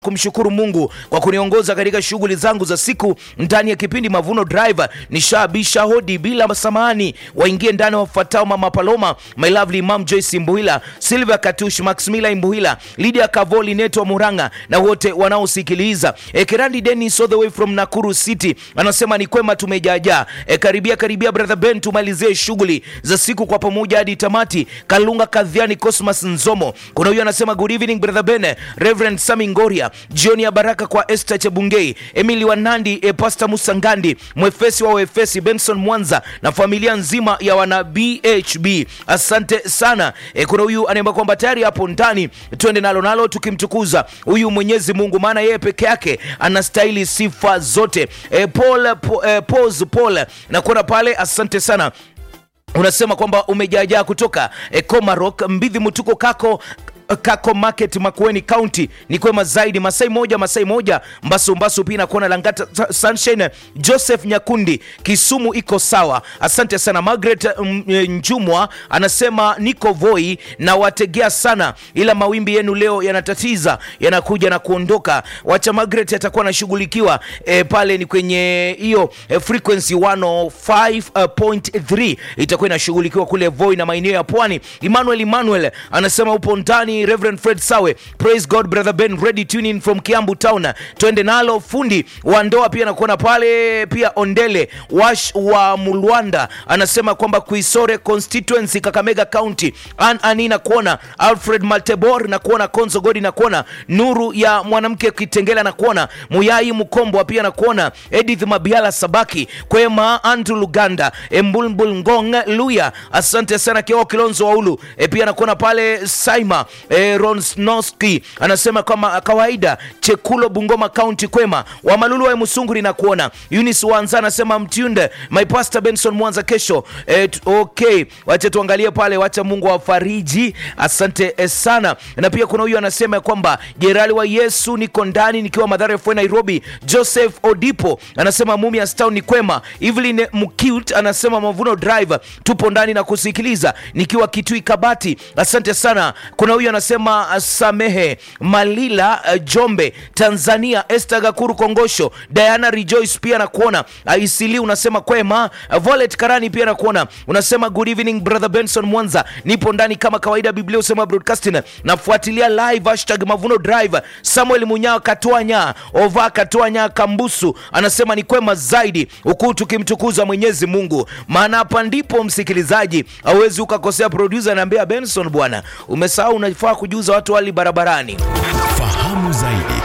kumshukuru Mungu kwa kuniongoza katika shughuli zangu za siku ndani ya kipindi Mavuno Drive. Nishabisha hodi bila samani, waingie ndani wafuatao: Mama Paloma, my lovely Imam Joyce Mbuhila, Silvia Katush, Maximila Mbuhila, Lydia Kavoli, Neto Muranga na wote wanaosikiliza. E, Kerandi Dennis all the way from Nakuru City anasema ni kwema, tumejaajaa. E, karibia karibia brother Ben, tumalizie shughuli za siku kwa pamoja hadi tamati. Kalunga Kadhiani, Cosmas Nzomo, kuna huyo anasema good evening brother Ben, Reverend Sami Ngoria jioni ya baraka kwa Esther Chebungei, Emily Wanandi, e, Pastor Musa Ngandi, mwefesi wa Waefesi, Benson Mwanza na familia nzima ya wana BHB. Asante sana. E, kuna huyu anaimba kwamba tayari hapo ndani, twende nalo nalo tukimtukuza huyu Mwenyezi Mungu, maana yeye peke yake anastahili sifa zote. E, Paul, po, e, Pose Paul nakuona pale, asante sana unasema kwamba umejaajaa kutoka e, Komarok Mbidhi Mutuko kako Kako Market Makueni County ni kwema zaidi. Masai moja Masai moja Mbasu Mbasu pia nakuona Langata Sunshine. Joseph Nyakundi Kisumu iko sawa, asante sana. Margaret mm, Njumwa anasema niko Voi na wategea sana, ila mawimbi yenu leo yanatatiza, yanakuja na kuondoka. Wacha Margaret atakuwa anashughulikiwa e, pale ni kwenye hiyo e, frequency 105.3 itakuwa inashughulikiwa kule Voi na maeneo ya pwani. Emmanuel Emmanuel anasema upo ndani Reverend Fred Sawe, praise God brother Ben, ready tuning from Kiambu town, twende nalo. Fundi wa ndoa pia nakuona pale pia. Ondele Wash wa Mulwanda anasema kwamba Kuisore constituency Kakamega County, an ani nakuona Alfred Maltebor nakuona Konzo Godi nakuona Nuru ya mwanamke Kitengela nakuona Muyai Mkombwa pia nakuona Edith Mabiala Sabaki Kwema Andrew Luganda Embulbul Ngong Luya, asante sana Kioo Kilonzo Waulu e, pia nakuona pale Saima E, Ronsnoski anasema kama kawaida Chekulo Bungoma County kwema wa Malulu wa Musunguri na kuona Eunice Wanza anasema mtunde my pastor Benson Mwanza kesho e, okay, wacha tuangalie pale, wacha Mungu awafariji. Asante e, sana. Na pia kuna huyu anasema kwamba Jerali wa Yesu niko ndani nikiwa Madhara FM Nairobi. Joseph Odipo anasema Mumias Town ni kwema. Evelyn Mcute anasema Mavuno Drive tupo ndani na kusikiliza nikiwa Kitui Kabati. Asante sana. Kuna huyu anasema Samehe Malila uh, Jombe Tanzania. Esther Gakuru Kongosho Diana Rejoice pia nakuona. Isili unasema kwema. Volet Karani pia nakuona. Unasema good evening brother Benson Mwanza, nipo ndani kama kawaida. Biblia usema broadcasting nafuatilia live hashtag Mavuno Drive. Samuel Munyao Katwanya Ova Katwanya Kambusu anasema ni kwema zaidi, huku tukimtukuza Mwenyezi Mungu, maana hapa ndipo msikilizaji hauwezi ukakosea. Producer anaambia Benson, bwana umesahau unafaa kujuza watu wali barabarani. Fahamu zaidi